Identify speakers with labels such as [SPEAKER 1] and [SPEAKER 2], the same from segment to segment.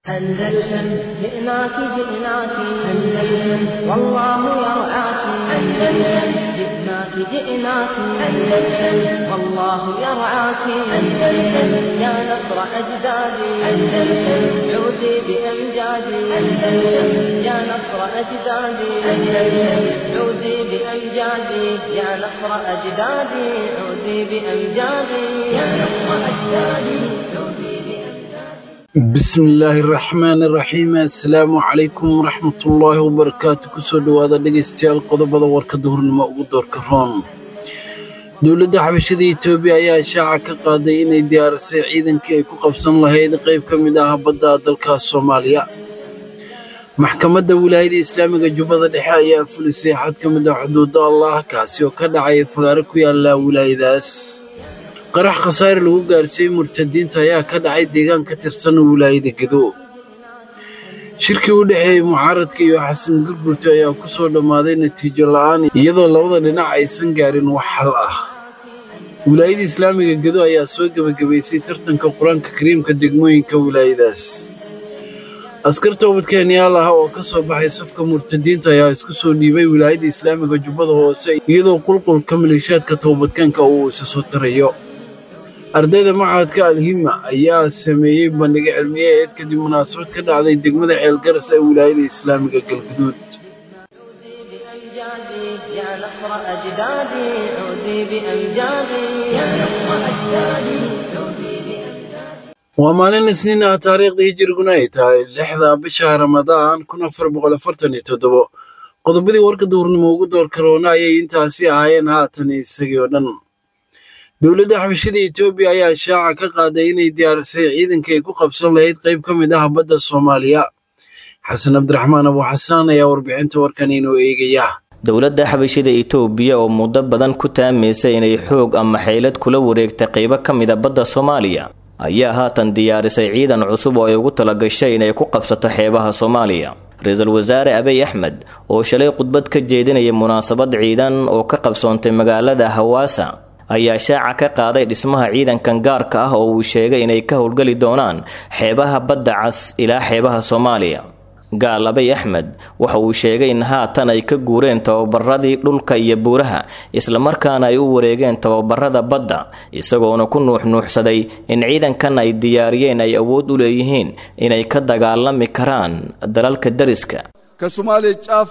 [SPEAKER 1] أندلسن جئناك جئناك أندلسن والله يرعاك أندلسن جئناك جئناك أندلسن والله يرعاك أندلسن يا نصر أجدادي أندلسن عودي بأمجادي أندلسن يا نصر أجدادي أندلسن عودي بأمجادي يا نصر أجدادي عودي بأمجادي يا نصر أجدادي عودي بأمجادي
[SPEAKER 2] bismillaahi raxmaani raxiim assalaamu calaykum waraxmatullaahi wabarakaatu kusoo dhowaada dhegaystayaal qodobada warka duhurnimo ugu doorka roon dowladda xabashada etoobiya ayaa shaaca ka qaaday inay diyaarisay ciidankii ay ku qabsan lahayd qayb ka mid ah badda dalka soomaaliya maxkamadda wilaayada islaamiga jubbada dhexe ayaa fulisay xad ka mid ah xuduudda allah kaasi oo ka dhacay fagaaro ku yaala wilaayadaas qarax khasaare lagu gaarsiiyey murtadiinta ayaa ka dhacay deegaan ka tirsan wilaayada gedo shirkii u dhexeeyey mucaaradka iyo xasan gurgurta ayaa ku soo dhammaaday natiijo la'aan iyadoo labada dhinac aysan gaarin wax xal ah wilaayada islaamiga gedo ayaa soo gebagabaysay tartanka qur-aanka kariimka degmooyinka wilaayadaas askar toobadkeenyaal ah oo ka soo baxay safka murtadiinta ayaa isku soo dhiibay wilaayada islaamiga jubbada hoose iyadoo qulqulka maleeshaadka toobadkeenka uu isa soo tarayo ardayda machadka alhima ayaa sameeyey bandhigo cilmiyeed kadib munaasabad ka dhacday degmada ceelgaras ee wilaayada islaamiga galguduud
[SPEAKER 1] عودي بأمجادي يا نصر أجدادي عودي بأمجادي يا نصر أجدادي عودي بأمجادي
[SPEAKER 2] waa maalin isniin ah taariikhda hijiriguna ay tahay lixda bisha ramadaan kun afar boqol afartan iyo toddobo qodobadii warka duhurnimo ugu door karoona ayay intaasi ahaayeen haatan isagii oo dhan dowladda xabashada etoobiya ayaa shaaca ka qaaday inay diyaarisay ciidanka ay ku qabsan lahayd qayb ka mid ah badda soomaaliya xasan cabdiraxmaan abu xasaan ayaa warbixinta warkan inoo eegaya
[SPEAKER 3] dowladda xabashida itoobiya oo muddo badan ku taamaysay inay xoog ama xeylad kula wareegtay qaybo ka mida badda soomaaliya ayaa haatan diyaarisay ciidan cusub oo ay ugu talagashay inay ku qabsato xeebaha soomaaliya ra-iisul wasaare abiy axmed oo shalay khudbad ka jeedinaya munaasabad ciidan oo ka qabsoontay magaalada hawaasa ayaa shaaca ka qaaday dhismaha ciidankan gaarka ah oo uu sheegay inay ka howlgeli doonaan xeebaha badda cas ilaa xeebaha soomaaliya gaal abiy axmed waxa uu sheegay in haatan ay ka guureen tababaradii dhulka iyo buuraha islamarkaana ay u wareegeen tababarada badda isagoona ku nuuxnuuxsaday in ciidankan ay diyaariyeen ay awood u leeyihiin inay ka dagaalami karaan dalalka dariska
[SPEAKER 4] ከሶማሌ ጫፍ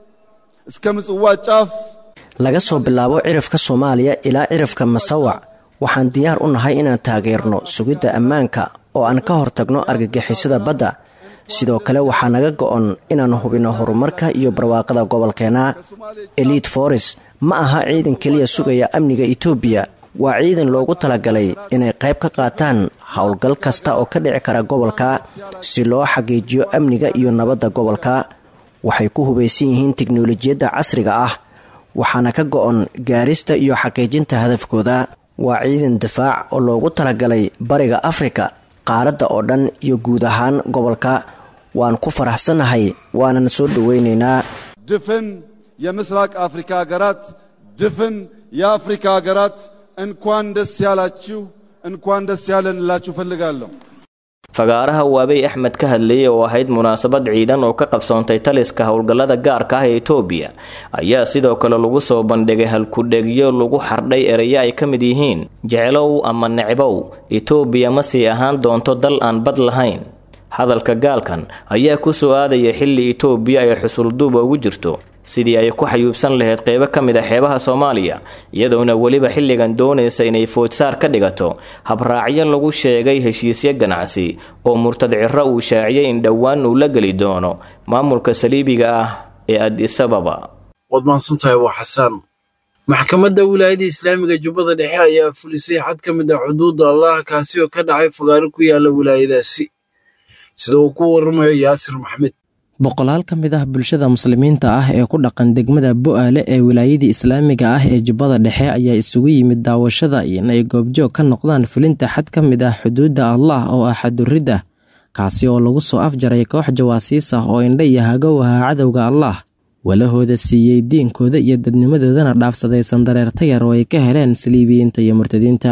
[SPEAKER 4] እስከ ምጽዋ ጫፍ
[SPEAKER 5] laga soo bilaabo cirifka soomaaliya ilaa cirifka masawac waxaan diyaar u nahay inaan taageerno sugidda ammaanka oo aan ka hortagno argagixisada badda sidoo kale waxaa naga go'on inaan hubinno horumarka iyo barwaaqada gobolkeenna eliid foris ma aha ciidan keliya sugaya amniga etoobiya waa ciidan loogu talagalay inay qayb ka qaataan howlgal kasta oo ka dhici kara gobolka si loo xaqiijiyo amniga iyo nabadda gobolka waxay ku hubaysan yihiin tiknolojiyadda casriga ah waxaana ka go'on gaarista iyo xaqiijinta hadafkooda waa ciidan difaac oo loogu talagalay bariga afrika qaaradda oo dhan iyo guud ahaan gobolka waan ku faraxsannahay waanan soo dhoweynaynaa
[SPEAKER 4] ድፍን የምስራቅ አፍሪካ ሀገራት ድፍን የአፍሪካ ሀገራት እንኳን ደስ ያላችሁ እንኳን ደስ ያለን እላችሁ ፈልጋለሁ።
[SPEAKER 3] fagaaraha uu abiy axmed ka hadlayay oo ahayd munaasabad ciidan oo ka qabsoontay taliska howlgallada gaarka ah ee etoobiya ayaa sidoo kale lagu soo bandhigay halkudhegyo lagu xardhay erayo ay ka mid yihiin jeclow ama necbow etoobiya ma sii ahaan doonto dal aan bad lahayn hadalka gaalkan ayaa ku soo aadaya xilli etoobiya ay xusulduuba ugu jirto sidii ay ku xayuubsan lahayd qeybo ka mid a xeebaha soomaaliya iyadoona weliba xilligan doonaysa inay foodsaar ka dhigato habraacyo lagu sheegay heshiisyo ganacsi oo murtad ciro uu shaaciyay in dhowaan uu la geli doono maamulka saliibiga ah ee adisababa
[SPEAKER 2] waad mahadsantahay waa xasaan maxkamadda wilaayada islaamiga jubbada dhexe ayaa fulisay xad ka mid ah xuduudda allah kaasi oo ka dhacay fagaaro ku yaala wilaayadaasi sida uu ku waramayo yaasir maxmed
[SPEAKER 6] boqolaal ka mid ah bulshada muslimiinta ah ee ku dhaqan degmada bo'aale ee wilaayadii islaamiga ah ee jubbada dhexe ayaa isugu yimid daawashada inay goobjoog ka noqdaan fulinta xad ka mid ah xuduudda allah oo ah xaduridda kaasi oo lagu soo afjaray koox jawaasiis ah oo indha iyo hagow ahaa cadowga allah walahooda siiyey diinkooda iyo dadnimadoodana dhaafsaday sandareerta yar oo ay ka heleen saliibiyiinta iyo murtadiinta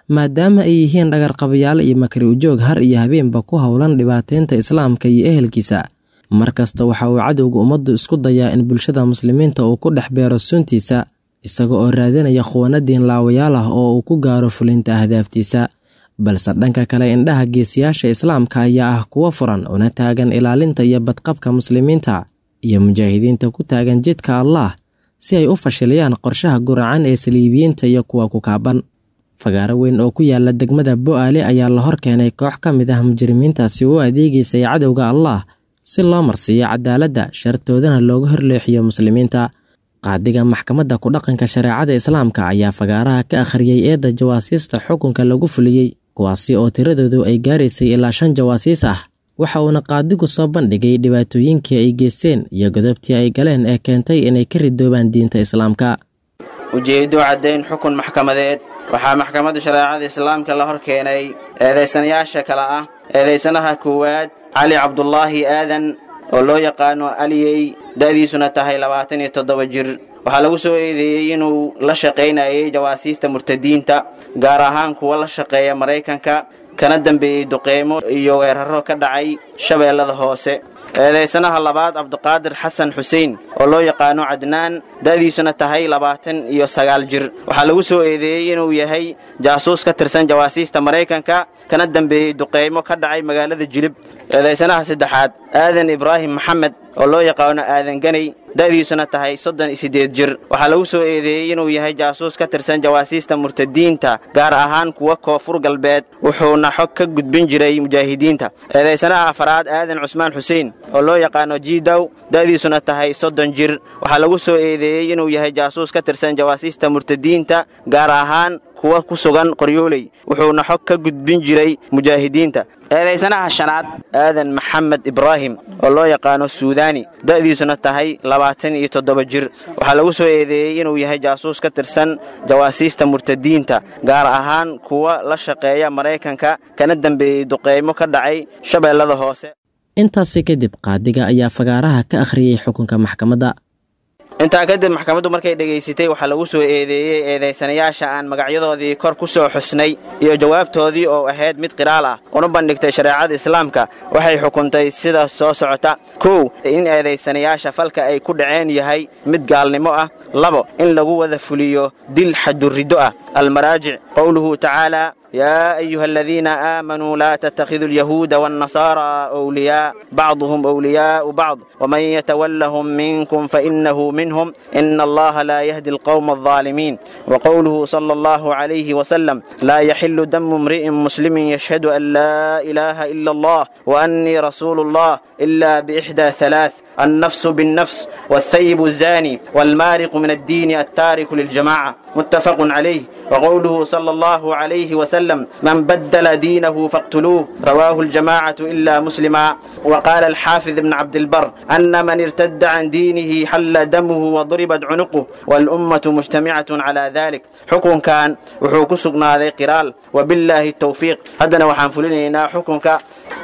[SPEAKER 6] maadaama ay yihiin dhagarqabayaal iyo makri ujoog har iyo habeenba ku howlan dhibaateynta islaamka iyo ehelkiisa mar kasta waxa uu cadowga ummaddu isku dayaa in bulshada muslimiinta uu ku dhex beero suntiisa isaga oo raadinaya khuwanadiin laawayaal ah oo uu ku gaaro fulinta ahdaaftiisa balse dhanka kale indhaha geesiyaasha islaamka ayaa ah kuwo furan una taagan ilaalinta iyo badqabka muslimiinta iyo mujaahidiinta ku taagan jidka allaah si ay u fashiliyaan qorshaha guracan ee saliibiyiinta iyo kuwa ku kaaban fagaaro weyn oo ku yaala degmada bo'aale ayaa la hor keenay koox ka mid ah mujrimiintaasi u adeegaysay cadowga allaah si loo marsiiyo cadaaladda shartoodana looga horleexiyo muslimiinta qaadiga maxkamadda ku-dhaqanka shareecada islaamka ayaa fagaaraha ka akhriyey eedda jawaasiista xukunka lagu fuliyey kuwaasi oo tiradoodu ay gaaraysay ilaa shan jawaasiis ah waxa uuna qaadigu soo bandhigay dhibaatooyinkii ay geysteen iyo godobtii ay galeen ee keentay inay ka ridoobaan diinta islaamka
[SPEAKER 7] ujeeddo caddayn xukun maxkamadeed waxaa maxkamadda shareecada islaamka la hor keenay eedaysanayaasha kale ah eedaysanaha koowaad cali cabdulaahi aadan oo loo yaqaano aliyey da'diisuna tahay labaatan iyo toddoba jir waxaa lagu soo eedeeyey inuu la shaqaynayay jawaasiista murtadiinta gaar ahaan kuwa la shaqeeya maraykanka kana dambeeyey duqeymo iyo weeraro ka dhacay shabeellada hoose eedaysanaha labaad cabdiqaadir xasan xuseen oo loo yaqaano cadnaan da'diisuna tahay labaatan iyo sagaal jir waxaa lagu soo eedeeyey inuu yahay jaasuus ka tirsan jawaasiista maraykanka kana dambeeyey duqeymo ka dhacay magaalada jilib eedaysanaha saddexaad aadan ibraahim maxamed oo loo yaqaano aadan ganay da'diisuna tahay soddon iyo siddeed jir waxaa lagu soo eedeeyey inuu yahay jaasuus ka tirsan jawaasiista murtadiinta gaar ahaan kuwa koonfur galbeed wuxuuna xog ka gudbin jiray mujaahidiinta eedaysanaha afaraad aadan cusmaan xuseen oo loo yaqaano jiidow da'diisuna tahay soddon jir waxaa lagu soo eedeeyey inuu yahay jaasuus ka tirsan jawaasiista murtadiinta gaar ahaan kuwa ku sugan qoryooley wuxuuna xog ka gudbin jiray mujaahidiinta eedaysanaha shanaad aadan maxamed ibraahim oo loo yaqaano suudaani da'diisuna tahay labaatan iyo toddoba jir waxaa lagu soo eedeeyey inuu yahay jaasuus ka tirsan jawaasiista murtadiinta gaar ahaan kuwa la shaqeeya maraykanka kana dambeeyey duqeymo ka dhacay shabeellada hoose
[SPEAKER 6] intaasi kadib qaadiga ayaa fagaaraha ka akhriyey xukunka maxkamadda
[SPEAKER 7] intaa kadib maxkamaddu markay dhegaysatay waxaa lagu soo eedeeyey eedaysanayaasha aan magacyadoodii kor ku soo xusnay iyo jawaabtoodii oo ahayd mid qiraal ah una bandhigtay shareecada islaamka waxay xukuntay sida soo socota kow in eedaysanayaasha falka ay ku dhaceen yahay mid gaalnimo ah labo in lagu wada fuliyo dil xaduriddo ah almaraajic qowluhu tacaala يا أيها الذين آمنوا لا تتخذوا اليهود والنصارى أولياء بعضهم أولياء بعض ومن يتولهم منكم فإنه منهم إن الله لا يهدي القوم الظالمين وقوله صلى الله عليه وسلم لا يحل دم امرئ مسلم يشهد أن لا إله إلا الله وأني رسول الله إلا بإحدى ثلاث النفس بالنفس والثيب الزاني والمارق من الدين التارك للجماعة متفق عليه وقوله صلى الله عليه وسلم من بدل دينه فاقتلوه رواه الجماعة إلا مسلما وقال الحافظ ابن عبد البر أن من ارتد عن دينه حل دمه وضربت عنقه والأمة مجتمعة على ذلك حكم كان وحوك سقنا ذي قرال وبالله التوفيق هدنا وحنفلنا حكمك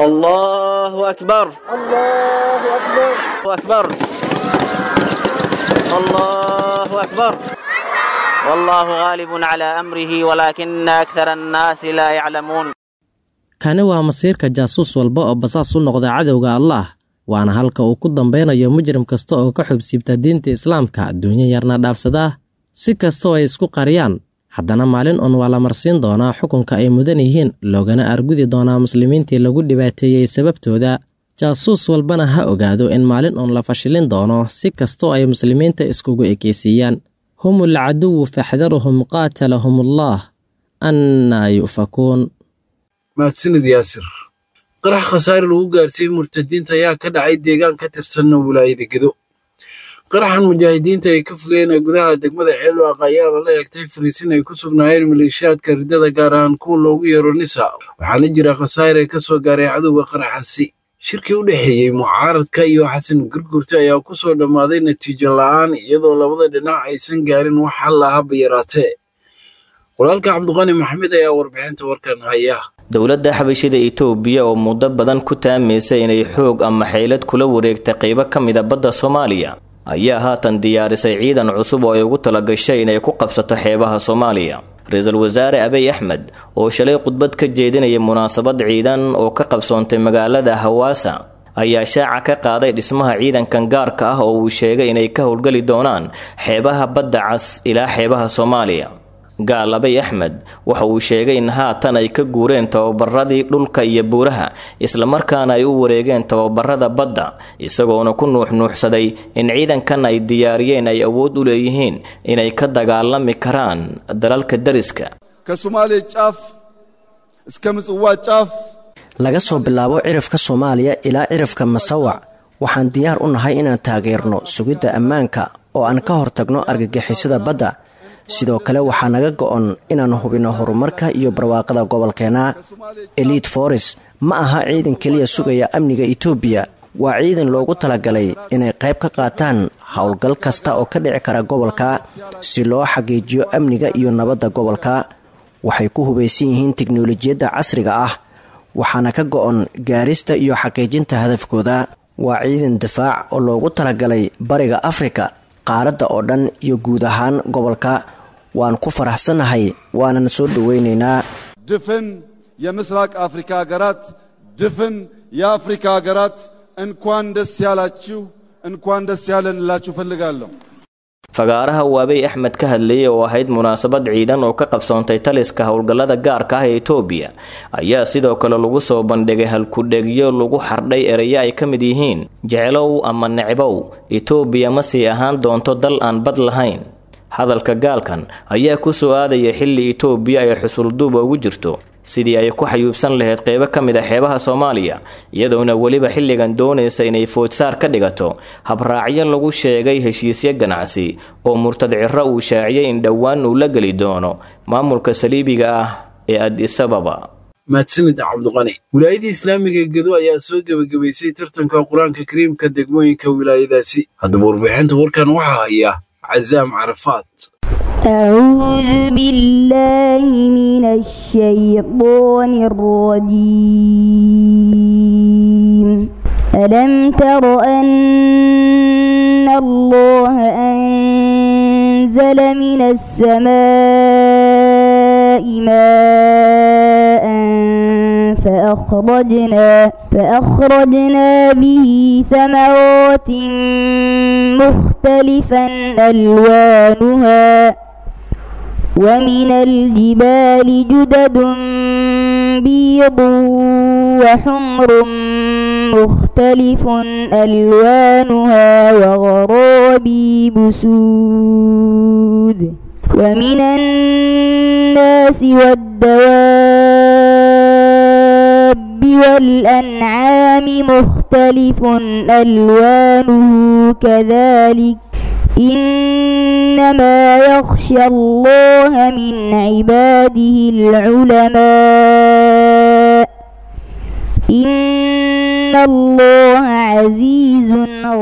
[SPEAKER 7] الله أكبر الله أكبر أكبر الله أكبر والله غالب على أمره ولكن أكثر الناس لا يعلمون
[SPEAKER 6] kani waa masiirka jaasuus walba oo basaas u noqda cadowga allaah waana halka uu ku dambeynayo mujrim kasta oo ka xubsiibta diinta islaamka adduunyo yarna dhaafsadaa si kastaoo ay isku qariyaan haddana maalin un waa la marsiin doonaa xukunka ay mudan yihiin loogana argudi doonaa muslimiintii lagu dhibaateeyey sababtooda jaasuus walbana ha ogaado in maalin un la fashilin doono si kastoo ay muslimiinta iskugu ekeysiiyaan hum alcaduwu faxdaruhum qaatalahum allaah annaa yu'fakuun
[SPEAKER 2] mahadsanid yaasir qarax khasaare lagu gaarsiiyey murtadiinta ayaa ka dhacay deegaan ka tirsanna wilaayada gedo qaraxan mujaahidiinta ay ka fogeen ee gudaha degmada ceelwaaq ayaa lala eegtay fariisin ay ku sugnaayeen maleeshiyaadka riddada gaar ahaan kuwa loogu yeero nisa waxaana jira khasaare ka soo gaaray cadowga qaraxasi shirkii u dhexeeyey mucaaradka iyo xasan gurgurta ayaa ku soo dhammaaday natiijo la'aan iyadoo labada dhinac aysan gaarin wax hal ahaba yaraatee walaalka cabdiqani maxamed ayaa warbixinta warkan haya
[SPEAKER 3] dowladda xabashida itoobiya oo muddo badan ku taamaysa inay xoog ama xeylad kula wareegta qaybo ka mida badda soomaaliya ayaa haatan diyaarisay ciidan cusub oo ay ugu talagashay inay ku qabsato xeebaha soomaaliya ra-iisul wasaare abiy axmed oo shalay khudbad ka jeedinaya munaasabad ciidan oo ka qabsoontay magaalada hawaasa ayaa shaaca ka qaaday dhismaha ciidankan gaarka ah oo uu sheegay inay ka howlgeli doonaan xeebaha badda cas ilaa xeebaha soomaaliya gaal abiy axmed waxa uu sheegay in haatan ay ka guureen tababaradii dhulka iyo buuraha islamarkaana ay u wareegeen tababarada badda isagoona ku nuuxnuuxsaday in ciidankan ay diyaariyeen ay awood u leeyihiin inay ka dagaalami karaan dalalka dariska
[SPEAKER 4] ከሶማሌ ጫፍ እስከ ምጽዋ ጫፍ
[SPEAKER 5] laga soo bilaabo cirifka soomaaliya ilaa cirifka masawac waxaan diyaar u nahay inaan taageerno sugidda ammaanka oo aan ka hortagno argagixisada badda sidoo kale waxaa naga go'on inaan hubinno horumarka iyo barwaaqada gobolkeenna eliid foris ma aha ciidan keliya sugaya amniga etoobiya waa ciidan loogu talagalay inay qayb ka qaataan howlgal kasta oo ka dhici kara gobolka si loo xaqiijiyo amniga iyo nabadda gobolka waxay ku hubaysan yihiin tiknolojiyadda casriga ah waxaana ka go'on gaarista iyo xaqiijinta hadafkooda waa ciidan difaac oo loogu talagalay bariga afrika qaaradda oo dhan iyo guud ahaan gobolka waan ku faraxsannahay waanan soo dhowaynaynaa
[SPEAKER 4] ድፍን የምስራቅ አፍሪካ ሀገራት ድፍን የአፍሪካ ሀገራት እንኳን ደስ ያላችሁ እንኳን ደስ ያለን እላችሁ ፈልጋለሁ።
[SPEAKER 3] fagaaraha uu abiy axmed ka hadlayay oo ahayd munaasabad ciidan oo ka qabsoontay taliska howlgallada gaarka ah ee etoobiya ayaa sidoo kale lagu soo bandhigay halkudhegyo lagu xardhay erayo ay ka mid yihiin jecelow ama necbow etoobiya ma sii ahaan doonto dal aan bad lahayn hadalka gaalkan ayaa ku soo aadaya xilli etoobiya ay xusulduuba ugu jirto sidii ay ku xayuubsan lahayd qeybo ka mid a xeebaha soomaaliya iyadoona weliba xilligan doonaysa inay foodsaar ka dhigato habraacyo lagu sheegay heshiisyo ganacsi oo murtad ciro uu shaaciyay in dhowaan uu la geli doono maamulka saliibiga ah ee adisababa
[SPEAKER 2] mahadsanid cabdiqani wilaayadii islaamiga ee gedo ayaa soo gebagabaysay tartanka qur-aanka kariimka degmooyinka wilaayadaasi haddaba warbixinta warkan waxaa haya cazaam carafaat
[SPEAKER 8] أعوذ بالله من الشيطان الرجيم ألم تر أن الله أنزل من السماء ماء فأخرجنا فأخرجنا به ثمرات مختلفا ألوانها ومن الجبال جدد بيض وحمر مختلف ألوانها وغرابيب سود ومن الناس والدواب والأنعام مختلف ألوانه كذلك إنما يخشى الله من عباده العلماء إن الله عزيز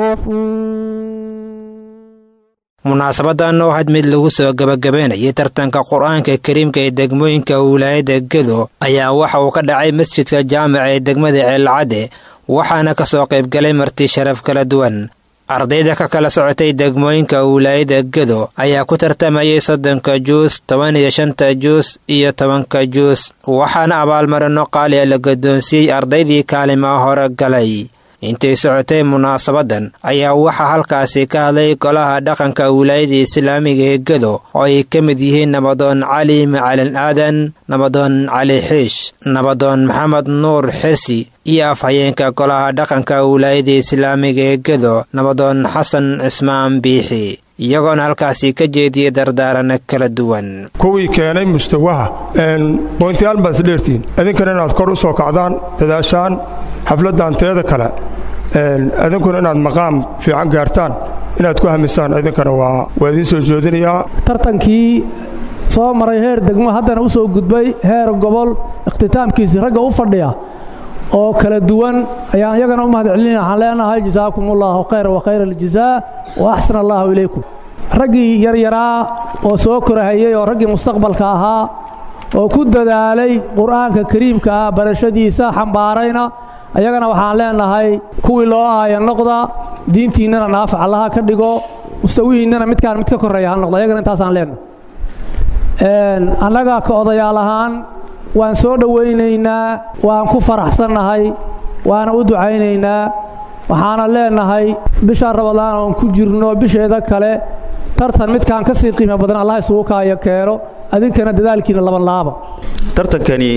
[SPEAKER 8] غفور
[SPEAKER 9] munaasabadan oo had mid lagu soo gabagabaynayay tartanka qur-aanka kariimka ee degmooyinka wilaayada gedo ayaa waxa uu ka dhacay masjidka jaamaca ee degmada ceelcadde waxaana ka soo qaybgalay marti sharaf kala duwan ardayda ka kala socotay degmooyinka wilaayada gedo ayaa ku tartamayay soddonka juus toban iyo shanta juus iyo tobanka juus waxaana abaalmarino qaali a la guddoonsiiyey ardaydii kaalimaa hore galay intay socotay munaasabadan ayaa waxaa halkaasi ka hadlay golaha dhaqanka wilaayada islaamiga ee gedo oo ay ka mid yihiin nabadoon cali macalin aadan nabadoon cali xiish nabadoon maxamed nuur xesi iyo afhayeenka golaha dhaqanka wilaayada islaamiga ee gedo nabadoon xasan cismaan biixi iyagoona halkaasi ka jeediyey dardaarana kala duwan
[SPEAKER 10] kuwii keenay mustawaha boyntayaal baad isdheertiin idinkana inaad kor u soo kacdaan dadaashaan xafladdan teeda kale idinkuna inaad maqaam fiican gaartaan inaad ku hamisaan idinkana waa waa idiin soo jeedinayaa
[SPEAKER 11] tartankii soo maray heer degmo haddana u soo gudbay heer gobol ikhtitaamkiisii ragga u fadhiya oo kala duwan ayaan iyagana u mahad celinaya waxaan leenahay jasaakum ullahu khayra wa khayra aljazaa wa axsana allahu ilaykum raggii yaryaraa oo soo korahayey oo raggii mustaqbalka ahaa oo ku dadaalay qur'aanka kariimka ah barashadiisa xambaarayna ayagana waxaan leenahay kuwii loo aaya noqda diintiinnana naafac allaha ka dhigo mustawihiinnana midkaan mid ka korreeya ha noqdo ayagana intaasaan leenahay annaga ka odayaal ahaan waan soo dhowaynaynaa waan ku faraxsannahay waana u ducaynaynaa waxaana leenahay bisha rabadaan oon ku jirno bisheeda kale tartan midkaan ka sii qiimo badan allah isugu kaayo keeno adinkana dadaalkiina laban laaba
[SPEAKER 12] tartankani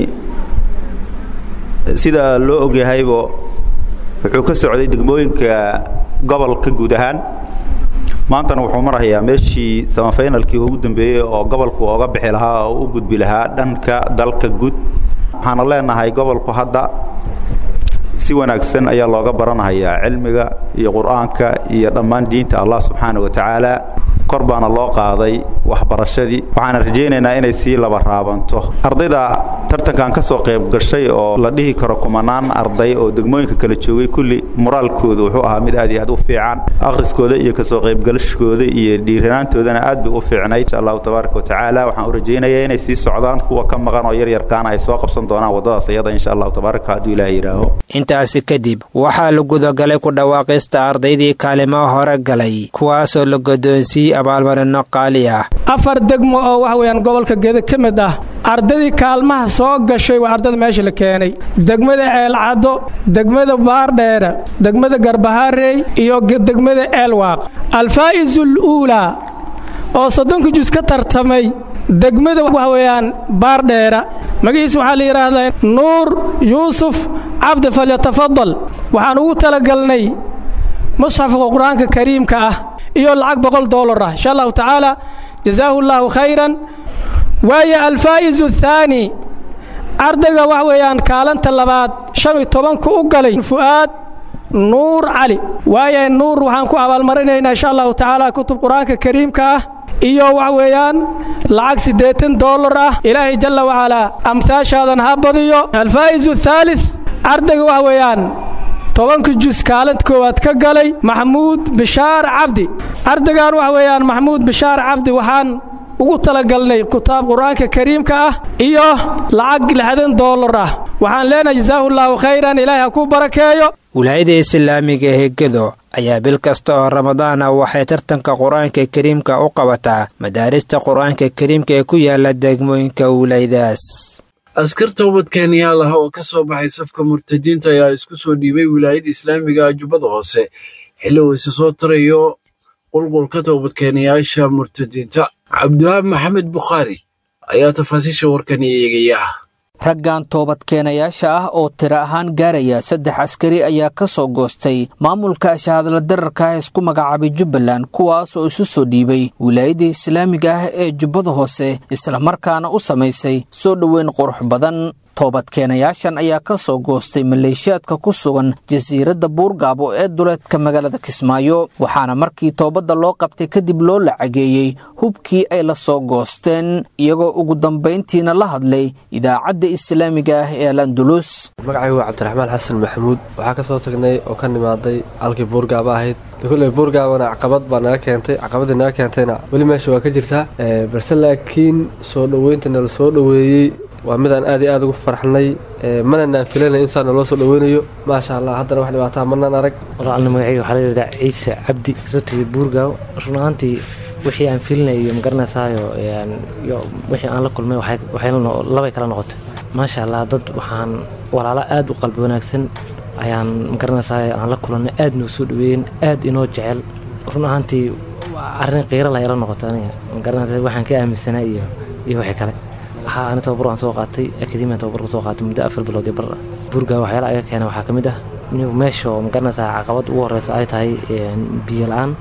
[SPEAKER 12] sida loo ogyahaybo wuxuu ka socday degmooyinka gobolka guud ahaan maantana wuxuu marahayaa meeshii samafaynalkii ugu dambeeyey oo gobolku ooga bixi lahaa oo u gudbi lahaa dhanka dalka guud waxaana leenahay gobolku hadda si wanaagsan ayaa looga baranahayaa cilmiga iyo qur'aanka iyo dhammaan diinta allah subxaana wa tacaala kor baana loo qaaday waxbarashadii waxaana rajaynaynaa inay sii laba raabanto ardayda tartankan ka soo qayb gashay oo la dhihi karo kumanaan arday oo degmooyinka kala joogay kulli moraalkooda wuxuu ahaa mid aad iyo aad u fiican akhriskooda iyo kasoo qaybgalashkooda iyo dhiiranaantoodana aad bay u fiicnay insha allahu tabaaraka wa tacaala waxaan u rajaynayaa inay sii socdaan kuwa ka maqan oo yaryarkaana ay soo qabsan doonaan waddadaas iyada insha allahu tabaaraka hadduu ilaaha yidhaaho
[SPEAKER 9] intaasi kadib waxaa la gudagalay ku dhawaaqista ardaydii kaalimaha hore galay kuwaasoo la godoonsiiyey abaalmarino qaali ah
[SPEAKER 13] afar degmo oo waxa weeyaan gobolka gedo ka mid ah ardadii kaalmaha soo gashay waa ardada meesha la keenay degmada ceelcaddo degmada baardheere degmada garbaharey iyo degmada ceelwaaq alfaa'isul uulaa oo soddonka jus ka tartamay degmada waxa weeyaan baardheera magaciisa waxaa la yidhaahdaa nuur yuusuf cabdi falyatafadal waxaan ugu talagalnay musxafka qur-aanka kariimka ah iyo lacag boqol dollar ah insha allahu tacaala jazaahu llaahu khayran waayo alfaa'izu athaani ardayga wax weeyaan kaalanta labaad shan iyo tobanku u galay fu'aad nuur cali waayo nuur waxaan ku abaalmarinaynaa insha allahu tacaala kutub qur-aanka kariimka ah iyo wax weeyaan lacag siddeetan dollar ah ilaahay jalla wacalaa amhaashaadan ha badiyo alfaa'izu athaalith ardayga wax weeyaan tobanka jus kaalanta koowaad ka galay maxamuud bishaar cabdi ardaygan waxa weeyaan maxamuud bishaar cabdi waxaan ugu talagalnay kitaab qur-aanka kariimka ah iyo lacag lixdan dollar ah waxaan leenahay jazaahu llaahu khayran ilaahay ha ku barakeeyo
[SPEAKER 9] wilaayada islaamiga ee gedo ayaa bil kasta oo ramadaan ah waxay tartanka qur-aanka kariimka u qabataa madaarista qur-aanka kariimka ee ku yaala degmooyinka wilaayadaas
[SPEAKER 2] askarta ubadkeenyaal ah oo ka soo baxay safka murtadiinta ayaa isku soo dhiibay wilaayada islaamiga jubbada hoose xilli uu isa soo tarayo qulqulka toobadkeenayaasha murtadiinta cabdiwahaab maxamed bukhaari ayaa tafaasiisha warkan eegaya
[SPEAKER 14] raggan toobadkeenayaasha ah oo tiro ahaan gaaraya saddex askari ayaa ka soo goostay maamulka shahadla dararka ah isku magacaabay jubbaland kuwaas oo isu soo dhiibay wilaayada islaamiga ah ee jubbada hoose islamarkaana u samaysay soo dhoweyn qurux badan toobadkeenayaashan ayaa ka soo goostay maleeshiyaadka ku sugan jasiiradda buurgaabo ee duleedka magaalada kismaayo waxaana markii toobadda loo qabtay kadib loo lacageeyey hubkii ay la soo goosteen iyagoo ugu dambayntiina la hadlay idaacadda islaamiga ah ee alandulus
[SPEAKER 15] magacaygu waa cabdiraxmaan xasan maxamuud waxaa ka soo tagnay oo ka nimaaday halkii buurgaaba ahayd kulley buurgaabana caqabad baa naga keentay caqabadii naga keentayna weli meesha waa ka jirtaa balse laakiin soo dhoweynta nala soo dhoweeyey waa midaan aad iyo aad ugu farxnay mana naan filanay insaa naloo soo dhoweynayo maasha allah haddana wax dhibaataa manaan arag
[SPEAKER 16] walaalna magacayga waxaa la yidhahdaa ciise cabdi kasoo tegay buurgaaw run ahaantii wixii aan filinayo magaranaysayo iyo wixii aan la kulmay labay kala noqotay maasha allah dad waxaan walaalo aad u qalbi wanaagsan ayaan magaranaysayo aan la kulannay aad noo soo dhaweeyen aad inoo jecel run ahaantii arrin qiira la yala noqotay aniga magaranaysa waxaan ka aaminsanaa iyo iyo wixii kale waxaa ani tababar waan soo qaatay akademiyan tababar kusoo qaatay muddo afar bilood iyo bar buurgaa waxyaala aga keena waxaa ka mid ah inigu meesha oo magaranaysaa caqabad ugu horeysa ay tahay biyo la-aan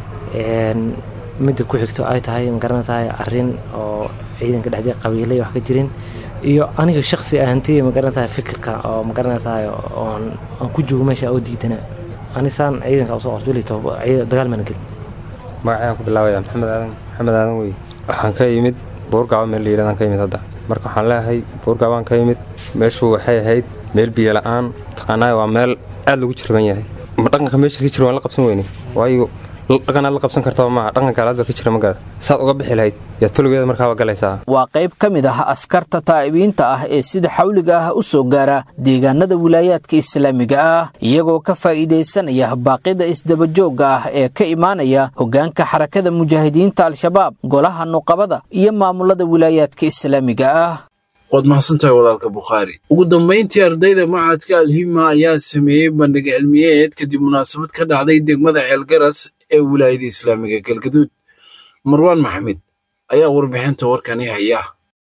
[SPEAKER 16] midda ku xigto ay tahay magaranaysaa arrin oo ciidanka dhexdii qabiilay wax ka jirin iyo aniga shaksi ahantii magaranaysaa fikirka oo magaranaysaa oon aan ku joogo meesha oo diidana anisaan ciidanka usoo qabto weli dagaal mana gelin
[SPEAKER 17] magacayaan ku bilaabaya maxamed aadan maxamed aadan wey waxaan ka yimid buurgaabo meel la yidhahdaan ka yimid hadda marka waxaan leeyahay buurgaabaan ka yimid meeshu waxay ahayd meel biyo la-aan taqaanaa waa meel aad lagu jirban yahay ma dhaqanka meesha ka jira waan la qabsan weyne waayo dhaqanaad la qabsan kartaa maaha dhaqan kaalaad baa ka jira magaada saad uga bixi lahayd yaad foligeeda markaaba galaysaa
[SPEAKER 14] waa qayb ka mid ah askarta taa'ibiinta ah ee sida xawliga ah u soo gaara deegaanada wilaayaadka islaamiga ah iyagoo ka faa'iidaysanaya baaqida isdabajoogga ah ee ka imaanaya hoggaanka xarakada mujaahidiinta al-shabaab golaha nuqabada iyo maamulada wilaayaadka islaamiga ah
[SPEAKER 2] waad mahadsantahay walaalka bukhaari ugu dambayntii ardayda macadka alhima ayaa sameeyey bandhig cilmiyeed kadib munaasabad ka dhacday degmada ceelgaras ee wilaayada islaamiga galgaduud marwaan maxamed ayaa warbixinta warkani haya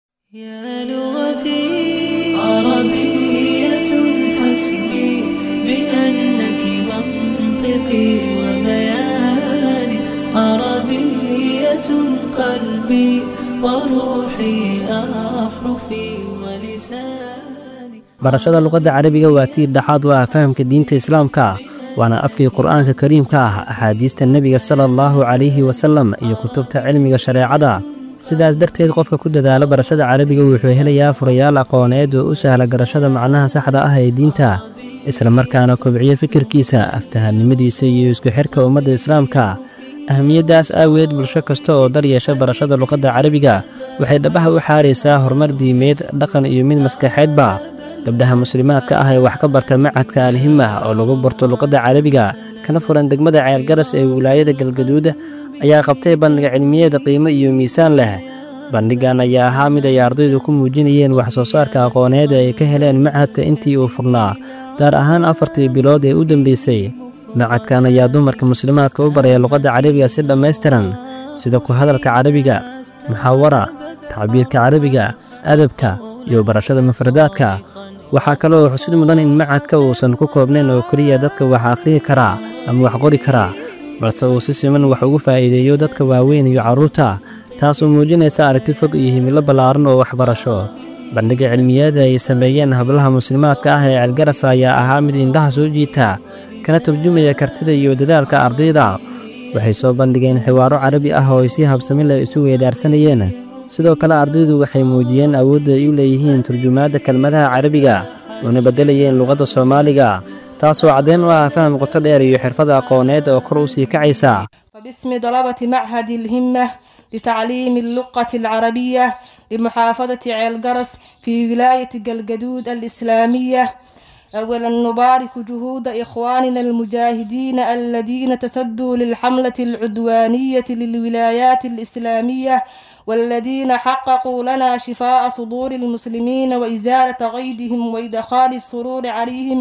[SPEAKER 18] barashada luqadda carabiga waa tiir dhexaad u ah fahamka diinta islaamka waana afkii qur'aanka kariimka ah axaadiista nebiga sala allahu calayhi wasallam iyo kutubta cilmiga shareecada sidaas darteed qofka ku dadaala barashada carabiga wuxuu helayaa furayaal aqooneed oo u sahla garashada macnaha saxda ah ee diinta isla markaana kobciyo fikirkiisa aftahannimadiisa iyo isku xidhka ummadda islaamka ahamiyaddaas aaweed bulsho kasta oo dar yeesha barashada luqadda carabiga waxay dhabaha u xaaraysaa horumar diimeed dhaqan iyo mid maskaxeedba gabdhaha muslimaadka ah ee wax ka barta macadka alhimah oo lagu barto luqadda carabiga kana furan degmada ceelgaras ee wilaayada galgaduud ayaa qabtay bandhiga cilmiyeed qiimo iyo miisaan leh bandhigan ayaa ahaa mid ay ardaydu ku muujinayeen wax soo saarka aqooneed ee ay ka heleen macadka intii uu furnaa gaar ahaan afartii bilood ee u dambeysay macadkan ayaa dumarka muslimaadka u baraya luqadda carabiga si dhammaystiran sida ku hadalka carabiga muxaawara tacbiirka carabiga adabka iyo barashada mufradaadka waxaa kaloo xusid mudan in macadka uusan ku koobnayn oo keliya dadka wax akhriyi karaa ama wax qori karaa balse uu si siman wax ugu faa'iideeyo dadka waaweyn iyo carruurta taasoo muujinaysa aragti fog iyo himilo ballaaran oo waxbarasho bandhiga cilmiyeeda ay sameeyeen hablaha muslimaadka ah ee ceelgaras ayaa ahaa mid indhaha soo jiita kana turjumaya kartida iyo dadaalka ardayda waxay soo bandhigeen xiwaaro carabi ah oo ay si habsami leh isu weedaarsanayeen sidoo kale ardaydu waxay muujiyeen awoodda ay u leeyihiin turjumaadda kelmadaha carabiga oona beddelayeen luqadda soomaaliga taasoo caddayn u ah faham qoto dheer iyo xirfada aqooneed oo kor u sii kacaysa
[SPEAKER 19] وباسم طلبة معهد الهمة لتعليم اللغة العربية لمحافظة عيلقرس في ولاية قلقدود الإسلامية أولا نبارك جهود إخواننا المجاهدين الذين تسدوا للحملة العدوانية للولايات الإسلامية والذين حققوا لنا شفاء صدور المسلمين وإزالة غيظهم وإدخال السرور عليهم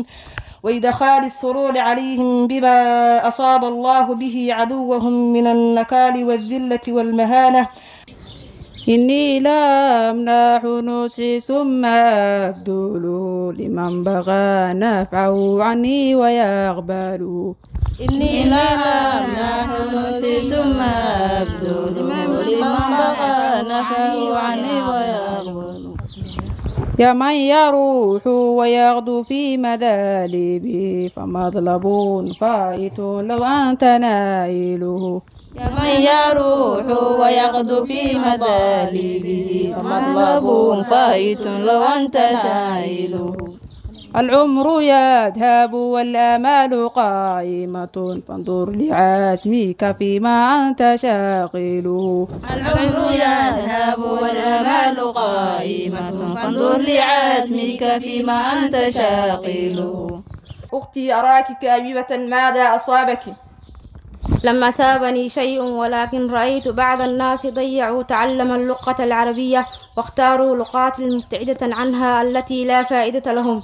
[SPEAKER 19] وإدخال السرور عليهم بما أصاب الله به عدوهم من النكال والذلة والمهانة
[SPEAKER 20] إني لا أمنح نصحي ثم أبذل لمن بغى نفعه عني ويقبل
[SPEAKER 21] إني لا أمنح نصحي ثم أبذل لمن بغى نفعه عني ويقبل
[SPEAKER 20] يا من يروح ويغدو في مذالبه فمطلب فائت لو أنت نائله
[SPEAKER 21] يا من يروح ويغدو في مذالبه فمطلب فائت لو أنت شائله
[SPEAKER 20] العمر يذهب والآمال قائمة فانظر لعزمك فيما أنت شاغله
[SPEAKER 21] العمر يذهب والآمال قائمة فانظر لعزمك فيما أنت شاغله
[SPEAKER 19] أختي أراك كاذبة ماذا أصابك
[SPEAKER 22] لما سابني شيء ولكن رأيت بعض الناس ضيعوا تعلم اللغة العربية واختاروا لغات مبتعدة عنها التي لا فائدة لهم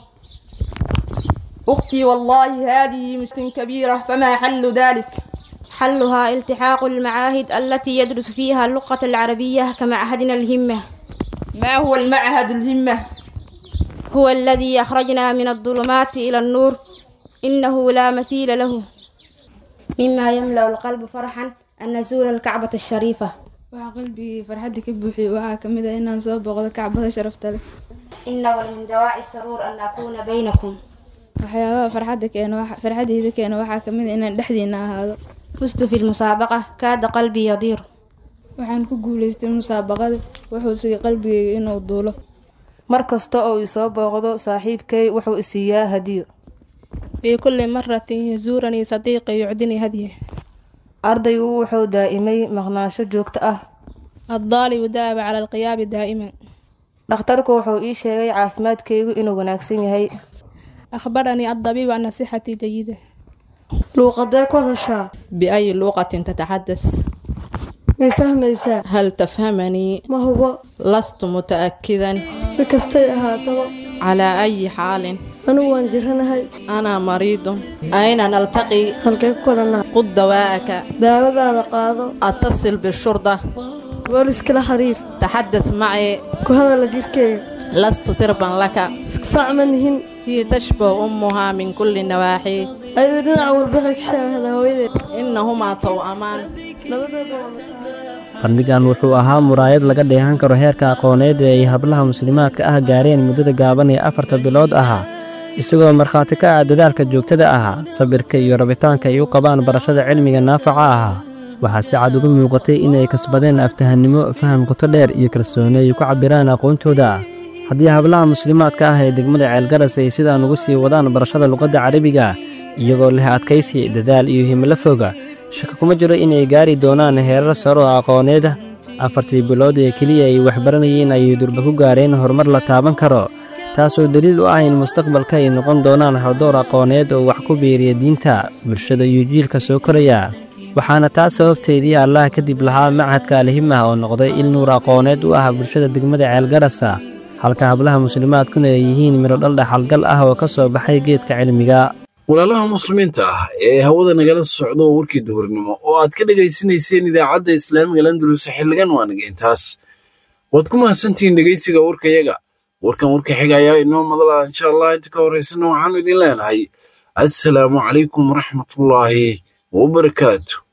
[SPEAKER 19] أختي والله هذه مشكلة كبيرة فما حل ذلك
[SPEAKER 22] حلها التحاق المعاهد التي يدرس فيها اللغة العربية كمعهدنا الهمة
[SPEAKER 19] ما هو المعهد الهمة؟
[SPEAKER 22] هو الذي أخرجنا من الظلمات إلى النور إنه لا مثيل له مما يملأ القلب فرحا أن نزور الكعبة الشريفة
[SPEAKER 23] waxaa qalbigii farxadda ka buuxiyey waxaa ka mid ah inaan soo booqdo kacbada sharafta leh
[SPEAKER 22] إن ومن دواعي السرور أن أكون بينكم
[SPEAKER 23] waxyaabaha farxadda keena farxadeyda keena waxaa ka mid ah inaan dhexdiina ahaado
[SPEAKER 22] فزت في المسابقة كاد قلبي يضير
[SPEAKER 23] waxaan ku guulaystay musaabaqada wuxuu sigay qalbigayga inuu duulo
[SPEAKER 24] mar kasta oo isoo booqdo saaxiibkay wuxuu isiiyaa hadiyo
[SPEAKER 23] في كل مرة يزورني صديقي يعدني هديه
[SPEAKER 24] ardaygu wuxuu daa'imay maqnaansho joogto ah
[SPEAKER 23] الطالب داب على القيام دائما
[SPEAKER 24] dhakhtarku wuxuu ii sheegay caafimaadkaygu inuu wanaagsan yahay
[SPEAKER 23] أخبرني الطبيب أن صحتي جيدة
[SPEAKER 1] luuqadee ku hadashaa
[SPEAKER 5] بأي لغة تتحدث
[SPEAKER 1] may fahmaysaa
[SPEAKER 5] هل تفهمني
[SPEAKER 1] ma hubo
[SPEAKER 5] لست متأكدا
[SPEAKER 1] si kastay ahaataba
[SPEAKER 5] على أي حال
[SPEAKER 1] anigu waan jiranahay
[SPEAKER 5] أنا مريض أين نلتقي
[SPEAKER 1] halkee ku kulannaa
[SPEAKER 5] خذ دواءك
[SPEAKER 1] daawadaada qaado
[SPEAKER 5] أتصل بالشرطة
[SPEAKER 1] booliskala xiriir
[SPEAKER 5] تحدث معي
[SPEAKER 1] ku hadala jirkeyga
[SPEAKER 5] لست تربا لك
[SPEAKER 1] iskafaac ma nihin
[SPEAKER 5] هي تشبه أمها من كل النواحي
[SPEAKER 1] ayadu dhinac walba waxay ka shaahada hooyadeed
[SPEAKER 5] إنهما توأمان
[SPEAKER 1] labadooda waa
[SPEAKER 18] bandhigan wuxuu ahaa muraayad laga dheehan karo heerka aqooneed ee ay hablaha muslimaadka ah gaareen muddada gaaban ee afarta bilood ahaa isagoo markhaati ka ah dadaalka joogtada ahaa sabirka iyo rabitaanka ay u qabaan barashada cilmiga naafaca ahaa waxaa si cad uga muuqatay inay kasbadeen aftahannimo faham qoto dheer iyo kalsooni ay ku cabbiraan aqoontooda haddii hablaha muslimaadka ah ee degmada ceelgaras ay sidaan ugu sii wadaan barashada luqadda carabiga iyagoo leh adkaysi dadaal iyo himilo foga shaka kuma jiro inay gaari doonaan heerar saro oo aqooneeda afartii bilood ee keliya ay waxbaranayeen ayay durba ku gaareen horumar la taaban karo taasoo daliil u ah in mustaqbalka ay noqon doonaan hawdoor aqooneed oo wax ku biiriya diinta bulshada iyo jiilka soo koraya waxaana taas sababteedii allah kadib lahaa machadka alhimah oo noqday il nuur aqooneed u ah bulshada degmada ceelgarasa halka hablaha muslimaadkuna ay yihiin midho dhal dhaxalgal ah oo ka soo baxay geedka cilmiga
[SPEAKER 2] walaalaha muslimiinta ah ee hawada nagala socdo warkii duhurnimo oo aad ka dhegaysanayseen idaacadda islaamiga landulus xilligan waa naga intaas waad ku mahadsantihiin dhegaysiga warkayaga warkan warka xiga ayaa inoo madala insha allah inta ka horeysana waxaanu idin leenahay assalaamu calaykum waraxmatullaahi wabarakaatu